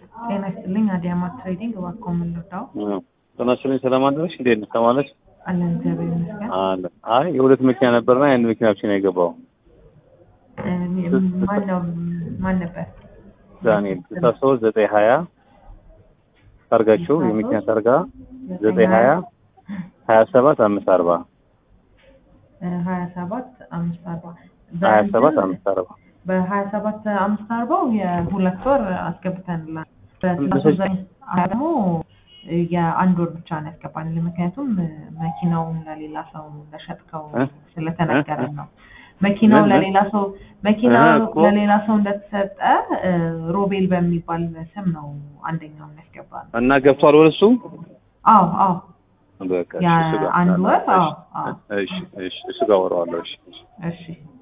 ጤና ይስጥልኝ። አዲያማት ትሬዲንግ እባክዎ ምን ልርዳው? ጤና ይስጥልኝ። ሰላም አደረሽ? እንዴት ነሽ? ሰማለሽ? አለን እግዚአብሔር ይመስገን። አለ። አይ የሁለት መኪና ነበርና የአንድ መኪና ብቻ ነው የገባው። እ፣ ማን ነው ማን ነበር? ዳንኤል ስልሳ ሶስት ዘጠኝ ሀያ ታርጋችሁ የመኪና ታርጋ ዘጠኝ ሀያ ሀያ ሰባት አምስት አርባ ሀያ ሰባት አምስት አርባ ሀያ ሰባት አምስት አርባ በሀያ ሰባት አምስት አርባው የሁለት ወር አስገብተንላል። በስልሳ ሶስት ዘጠኝ ሀያ ደግሞ የአንድ ወር ብቻ ነው ያስገባል። ምክንያቱም መኪናውን ለሌላ ሰው እንደሸጥከው እ? ስለተነገረን ነው። መኪናው ምን? ለሌላ ሰው መኪናው እ እኮ። ለሌላ ሰው እንደተሰጠ እ፣ ሮቤል በሚባል ስም ነው አንደኛውን ያስገባ ነው። እና ገብቷል ወደ እሱ አዎ አዎ በቃ እሺ፣ ያ እሱ ጋር አንድ ወር አዎ አዎ እሺ እሺ እሱ ጋር ወረዋለሁ። እሺ እሺ። እሺ